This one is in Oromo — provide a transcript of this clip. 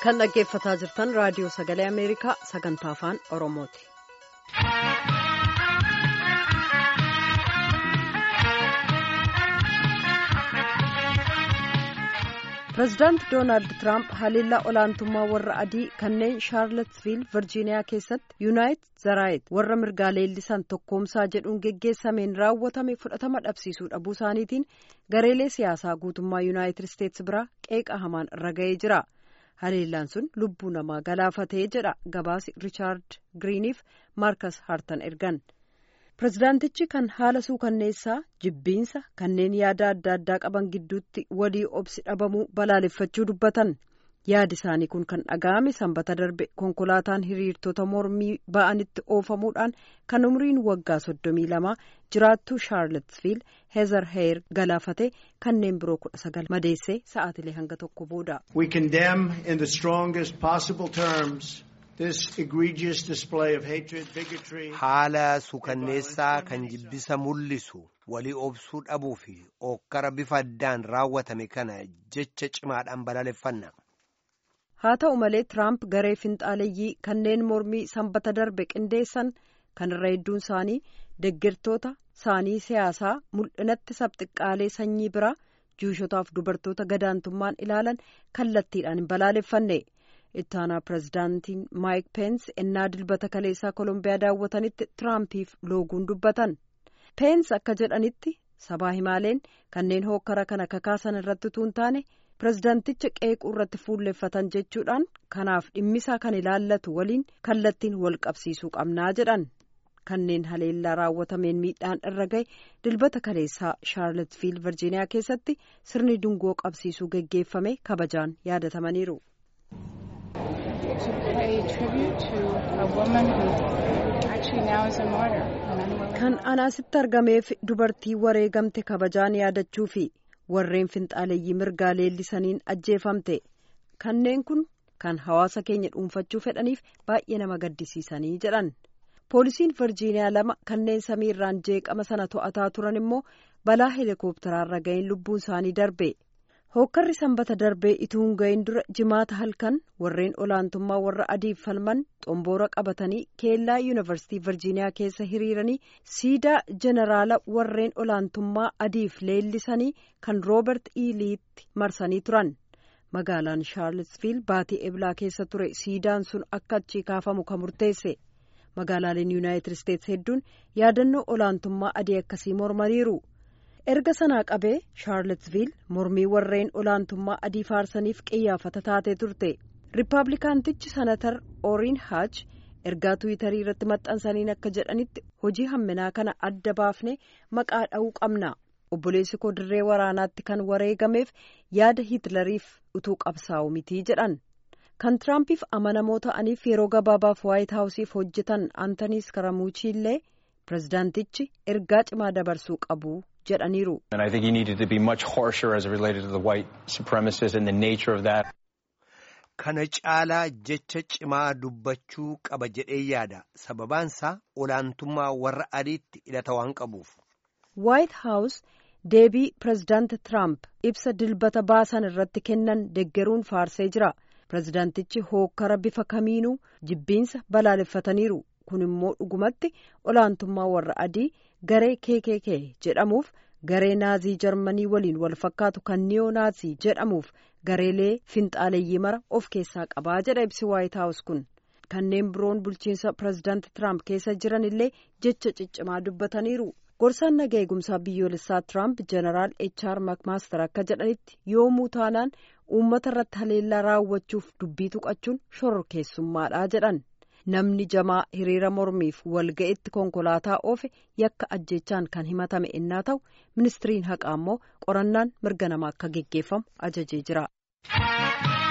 kan dhaggeeffataa jirtan raadiyoo sagalee ameerikaa sagantaa afaan oromooti. pireezidaant doonaald tiraamp haliillaa olaantummaa warra adii kanneen shaarlatsviil virjiiniyaa keessatti yuunaayit zaraayit warra mirgaa leellisan tokkoomsaa jedhuun geggeessameen raawwatame fudhatama dhabsiisuu dhabuu isaaniitiin gareelee siyaasaa guutummaa yuunaayitid isteetsi biraa qeeqa hamaan irra ga'ee jira haliillaan sun lubbuu namaa galaafatee jedha gabaasi riichaard giriiniif maarkas haartan ergan. pirezidaantichi kan haala suukanneessaa jibbiinsa kanneen yaada adda addaa qaban gidduutti walii obsi dhabamuu balaaleffachuu dubbatan yaadi isaanii kun kan dhaga'ame sanbata darbe konkolaataan hiriirtota mormii ba'anitti oofamuudhaan kan umriin waggaa soddomii lamaa jiraattuu shaarlatsviil heezar heer galaafate kanneen biroo kudha sagal madeessee sa'aatilee hanga tokko booda. We condemn in the strongest possible terms. haala suukanneessaa kan jibbisa mul'isu walii obsuu dhabuu fi ookkara bifa addaan raawwatame kana jecha cimaadhaan balaaleffanna. haa ta'u malee tiraamp garee finxaaleeyyii kanneen mormii sanbata darbe qindeessan kan irra hedduun isaanii deeggartoota isaanii siyaasaa mul'inatti sabxiqqaalee sanyii biraa juushotaaf dubartoota gadaantummaan ilaalan kallattiidhaan hin balaaleffanne. ittaanaa pirezidaantiin maayik peens ennaa dilbata kaleessaa koolombiyaa daawwatanitti tiraampiif looguun dubbatan peens akka jedhanitti sabaa himaaleen kanneen hookkara kana kakaasan irratti utuu hin taane pirezidaanticha qeequu irratti fuulleffatan jechuudhaan kanaaf dhimmisaa kan ilaallatu waliin kallattiin wal qabsiisuu qabnaa jedhan kanneen haleellaa raawwatameen miidhaan irra gahe dilbata kaleessaa shaarlatsviil virjiiniyaa keessatti sirni dungoo qabsiisuu geggeeffame kabajaan yaadatamaniiru. to pay tribute to a woman who actually now is a martyr. Kan anaasitti argameef dubartii wareegamte kabajaan yaadachuu fi warreen finxaaleeyyii mirgaa leellisaniin ajjeefamte kanneen kun kan hawaasa keenya dhuunfachuu fedhaniif baay'ee nama gaddisiisanii jedhan poolisiin virjiiniyaa lama kanneen samiirraan jeeqama sana to'ataa turan immoo balaa heelikoopteraarra ga'een lubbuun isaanii darbe. hookkarri sanbata darbee ituu hin gahin dura jimaata halkan warreen olaantummaa warra adiif falman xomboora qabatanii keellaa yuunivarsiitii virjiiniyaa keessa hiriiranii siidaa jeneraala warreen olaantummaa adiif leellisanii kan roobert iiliitti marsanii turan magaalaan shaarlsviil baatii eblaa keessa ture siidaan sun akka achii kaafamu kan murteesse magaalaaleen yuunaayitid isteetsi hedduun yaadannoo olaantummaa adii akkasii mormaniiru. erga sanaa qabee shaarlatsviil mormii warreen olaantummaa adii faarsaniif qiyyaafata taatee turte riippaabilikaantichi sanatar ooriin haach ergaa tuwitarii irratti maxxansaniin akka jedhanitti hojii hamminaa kana adda baafne maqaa dha'uu qabna obboleessi koo dirree waraanaatti kan wareegameef yaada hiitlariif utuu qabsaa'u mitii jedhan kan tiraampiif amanamoo ta'aniif yeroo gabaabaaf waayit haawusiif hojjetan antanii iskaramuuchi illee pirezidaantichi ergaa cimaa dabarsuu qabu. jedhaniiru. Kana caalaa jecha cimaa dubbachuu qaba jedhee yaada sababaansaa olaantummaa warra adiitti hidhata waan qabuuf. White House deebii pirezidaanti Trump ibsa dilbata baasan irratti kennan deggeruun faarsee jira. Pirezidaantichi hookkara bifa kamiinuu jibbiinsa balaaleffataniiru. kun immoo dhugumatti olaantummaa warra adii garee KKK jedhamuuf garee naazii jarmanii waliin wal fakkaatu kan niyoo naazii jedhamuuf gareelee finxaaleeyyii mara of keessaa qabaa jedha ibsi waayit haawus kun kanneen biroon bulchiinsa pirezidaanti tiraamp keessa jiran illee jecha ciccimaa dubbataniiru gorsaan naga eegumsaa biyyoolessaa tiraamp jeneraal HR makmaaster akka jedhanitti yoomuu taanaan uummata irratti haleellaa raawwachuuf dubbii tuqachuun shororkeessummaadha jedhan. namni jamaa hiriira mormiif walga'itti konkolaataa oofe yakka ajjechaan kan himatame innaa ta'u ministiriin haqaa immoo qorannaan mirga namaa akka geggeeffamu ajajee jira.